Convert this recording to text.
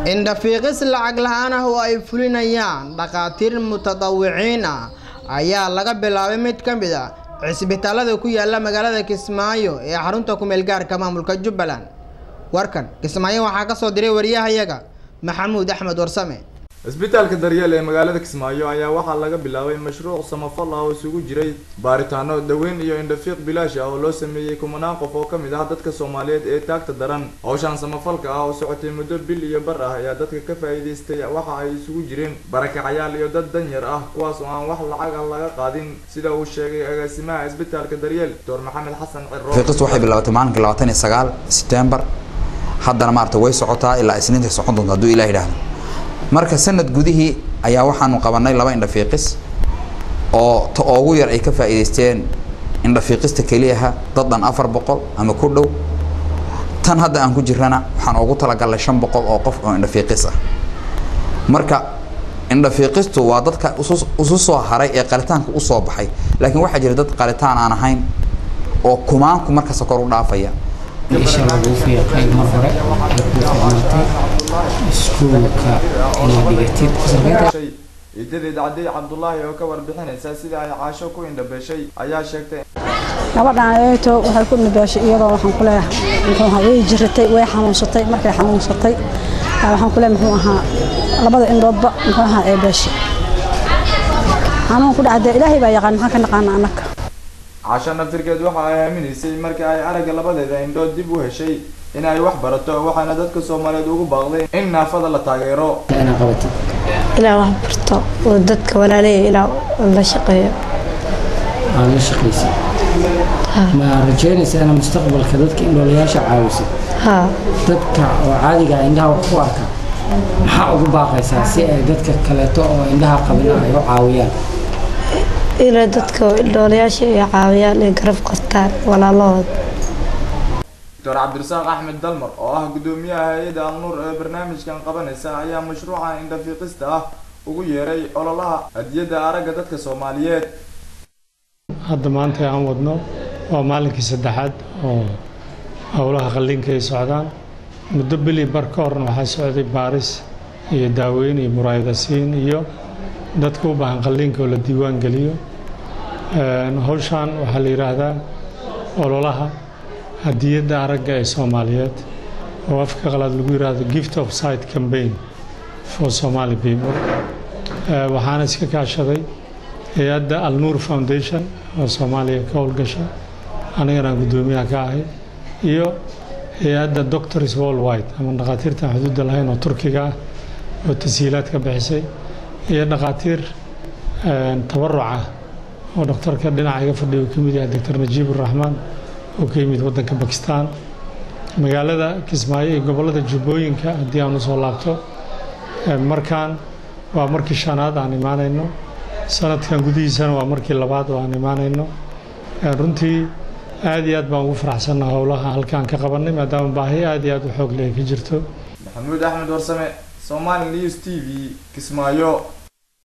indhafiiqis lacag la-aan ah oo ay fulinayaan dhakhaatiir mutadawiciin ah ayaa laga bilaabay mid ka mid a cisbitaalada ku yaala magaalada kismaayo ee xarunta kumeel gaarka maamulka jubbaland warkan kismaayo waxaa ka soo diray wariyahayaga maxamuud axmed warsame cisbitaalka daryeel ee magaalada kismaayo ayaa waxaa laga bilaabay mashruuc samafal ah oo isugu jiray baaritaano daweyn iyo indhafiiq bilaash ah oo loo sameeyey kumanaan qof oo kamid ah dadka soomaaliyeed ee taagta daran howshan samafalka ah oo socotay muddo bil iyo bar ah ayaa dadka ka faa'iidaystay waxa ay isugu jireen barakacayaal iyo dad danyar ah kuwaas oo aan wax lacag ah laga qaadin sida uu sheegay agaasimaha cisbitaalka daryeel doctor maxamed xasan ciro fiiqistu waxay bilaabatay maalinka labaatan iyo sagaal September haddana maarata way socotaa ilaa isniinta socon doonta hadduu ilaah yidhaahdo marka sanad gudihii ayaa waxaanu qabanay laba indhafiiqis oo ta ugu yar ay ka faa'iidaysteen indhafiiqista keliyaha dad dhan afar boqol ama ku dhow tan hadda aan ku jirana waxaan ugu talagalnay shan boqol oo qof oo indhafiiqis ah marka indhafiiqistu waa dadka isu soo haray ee qalitaanka usoo baxay laakiin waxaa jira dad qalitaan aan ahayn oo kumaanku markasta kor u dhaafaya isha lagu fiiqay mar hore ay ku ficnaatay iskuulka inaad dhigatid ciidadeed cadey cabdulaahi oo ka warbixinaysa sida ay caasho ku indhabeeshay ayaa sheegtay gabadhaan eeto waxay ku indhabeeshay iyadoo waxaan ku leeyahay muxuu ahaa way jiratay way xanuunsatay markay xanuunsatay waxaan ku leeyahay muxuu ahaa labada indhoodba muxuu ahaa ee beeshay xanuun ku dhacdee ilaahay baa yaqaan maxaan ka naqaana annaka caasho naftirkeed waxa ay aaminaysay markii ay aragga labadeeda indhood dib u heshay in ay wax barato waxaana dadka soomaaliyeed ugu baaqday in naafada la taageero inaa qabatid ilaa wax barto oo dadka walaaleeya ilaa la shaqeeyo aad la shaqaysid ma rajeynaysa inaa mustaqbalka dadka indhoolayaasha caawisid haa dadka oo caadiga ah indhaha wax ku arka maxaa ugu baaqaysaa si ay dadka kaleeto oo indhaha qabina ay u caawiyaan ilaa dadka indhoolayaasha ay caawiyaan ay garab qabtaan walaalahood doctor cabdirasaaq axmed dalmar oo ah gudoomiyaha hay-adda alnuur ee barnaamijkan qabanaysa ayaa mashruucan indhafiiqista ah ugu yeeray ololaha hadiyadda aragga dadka soomaaliyeed hadda maanta aan wadno waa maalinkii saddexaad oo howlaha qalliinka ay socdaan muddo bili bar ka horna waxaa socday baaris iyo daaweyn iyo muraayadasiin iyo dadka u baahan qalliinka oo la diiwaan geliyo howshan waxaa la yidhaahdaa ololaha hadiyadda aragga ee soomaaliyeed oo afka qalaad lagu yidhaahdo gift of sight campaign for somali people waxaana iska kaashaday hay-adda alnuur foundation oo soomaaliya ka howlgasha anigana aan guddoomiyaha ka ahay iyo hay-adda doctors worldwide ama dhakhaatiirtaan xuduudda lahayn oo turkiga ah oo tashiilaad ka bixisay iyo dhakhaatiir tabaruc ah oo dhakhtarka dhinaca iga fadhiya uu ka mid yahay doctor najiib uraxmaan oo ka yimid waddanka bakistan magaalada kismaayo iyo gobollada jubbooyinka haddii aan usoo laabto markaan waa markii shanaad aan imaanayno sanadkan gudihiisana waa markii labaad oo aan imaanayno runtii aad iyo aad baan ugu faraxsannaha howlaha halkaan ka qabanay maadaama baahi aad iyo aad u xoog leh ay ka jirto maxamuud axmed warsame somali news t v kismaayo